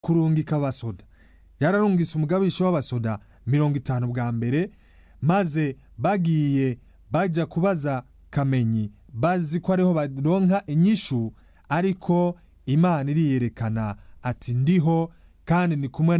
kurungika abasoda yararungise umugabisha w'abasoda mirongo itanu bwa mbere maze bagiye bajya kubaza kamenyi bazi ko ariho baronka inyishu ariko imana iriyerekana ati ndiho kandi ni kumwe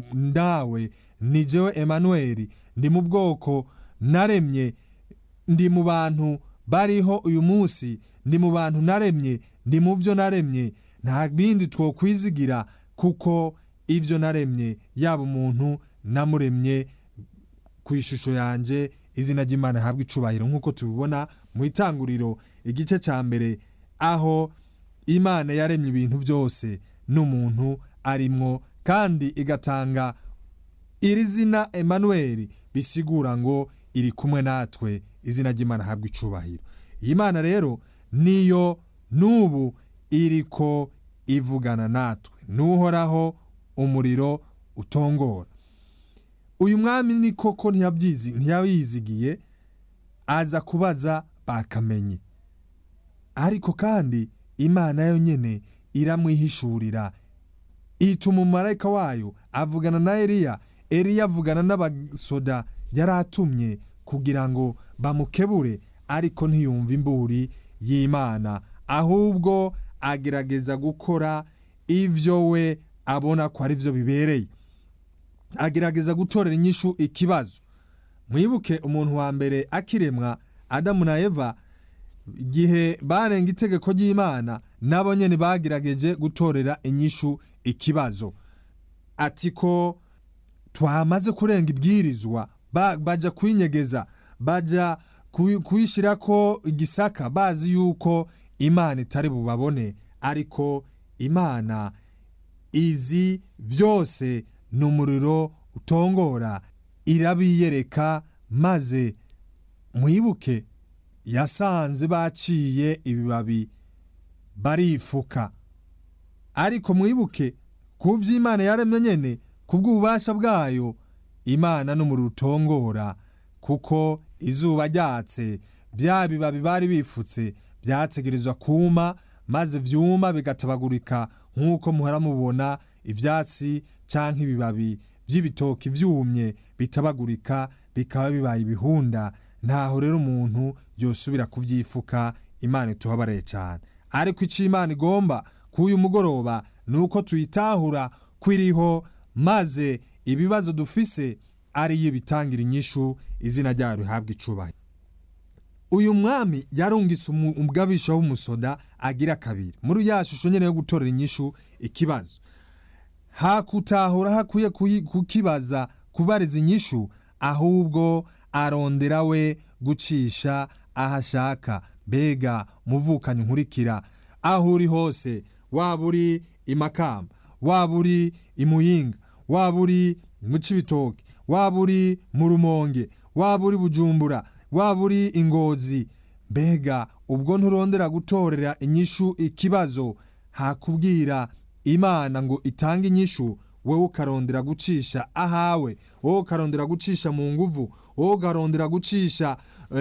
nawe ni jewe emanuweli ndi mu bwoko naremye ndi mu bantu bariho uyu munsi ndi mu bantu naremye ndi mu byo naremye nta bindi twokwizigira kuko ibyo naremye yaba umuntu namuremye ku ishusho yanjye izina ry'imana rihabwa icubahiro nk'uko tubibona mu itanguriro igice cya mbere aho imana yaremye ibintu byose n'umuntu arimwo kandi igatanga iri zina emanuweli bisigura ngo iri kumwe natwe izina ry'imana rihabwa icubahiro iyi mana rero niyo n'ubu iriko ivugana natwe n'uhoraho umuriro utongora uyu mwami ni koko ntiyabizigiye aza kubaza bakamenye ariko kandi imana yo nyine iramwihishurira ituma umumarayika wayo avugana na Eliya Eliya avugana n'abasoda yari atumye kugira ngo bamukebure ariko ntiyumve imburi y'imana ahubwo agerageza gukora ibyo we abona ko ari byo bibereye agerageza gutorera inyishu ikibazo mwibuke umuntu wa mbere akiremwa adamu na eva igihe barenga itegeko ry'imana nabo nyine bagerageje gutorera inyishu ikibazo ati ko twamaze kurenga ibwirizwa bajya kuyinyegeza bajya kuyishyira ko igisaka bazi yuko imana itari bubabone ariko imana izi byose ni umuriro utongora irabiyereka maze mwibuke yasanze baciye ibibabi barifuka ariko mwibuke ku by'imana yaremye nyine ku bw'ububasha bwayo imana n'umuriro utongora kuko izuba ryatse bya bibabi bari bifutse byategerezwa kuma maze byuma bigatabagurika nk'uko muhora mubona ibyatsi cyangwa ibibabi by'ibitoki byumye bitabagurika bikaba bibaye ibihunda ntaho rero umuntu yosubira kubyifuka imana ituhabaraye cyane ariko icyo imana igomba k'uyu mugoroba ni uko tuyitahura kwiriho maze ibibazo dufise ariyo bitangira inyishu izina ryayo rihabwa icubahiro uyu mwami yarungitse umugabisha w'umusoda agira kabiri muri ya shusho nyine yo gutorera inyishu ikibazo hakutahura hakwiye kukibaza kubariza inyishu ahubwo arondera we gucisha aho ashaka mbega muvukanye nkurikira aho uri hose waba uri i makamba waba uri i muyinga waba uri mu cibitoke waba uri mu rumonge waba uri bujumbura waba uri ingozi mbega ubwo nturondera gutorera inyishu ikibazo hakubwira imana ngo itange inyishu wowe ukarondera gucisha ahawe wowe ukarondera gucisha mu nguvu wowe ukarondera gucisha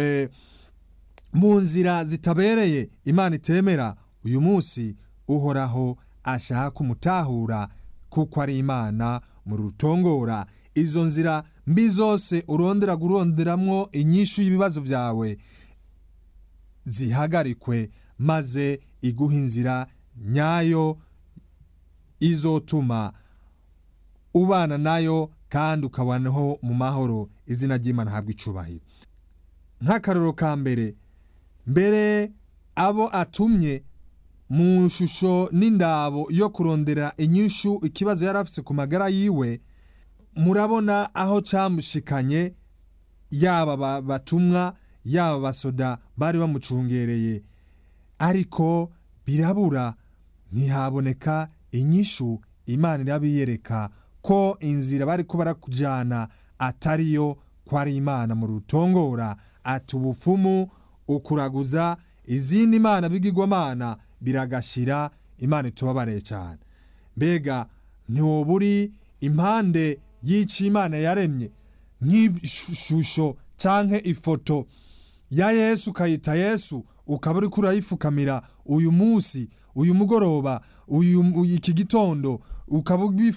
mu nzira zitabereye imana itemera uyu munsi uhoraho ashaka umutahura kuko ari imana mu rutongora izo nzira mbi zose urondera guronderamwo inyishu y'ibibazo byawe zihagarikwe maze iguha inzira nyayo izotuma ubana nayo kandi ukabanaho mu mahoro izina ry'imana habwa icubahiro nk'akaroro ka mbere mbere abo atumye mu shusho n'indabo yo kurondera inyishu ikibazo yari afise ku magara yiwe murabona aho cyamushikanye yaba batumwa yaba basoda bari bamucungereye ariko birabura ntihaboneka inyishu imana irabiyereka ko inzira bari ko barakujyana atariyo ko ari imana mu rutongora ati ubupfumu ukuraguza izindi mana bigirwamana biragashira imana itubabareye cyane mbega ntiwoba uri impande y'icyo imana yaremye nk'ishusho cyangwa ifoto ya yesu ukayita yesu ukaba uri kurayipfukamira uyu munsi uyu mugoroba uyu iki gitondo ukaba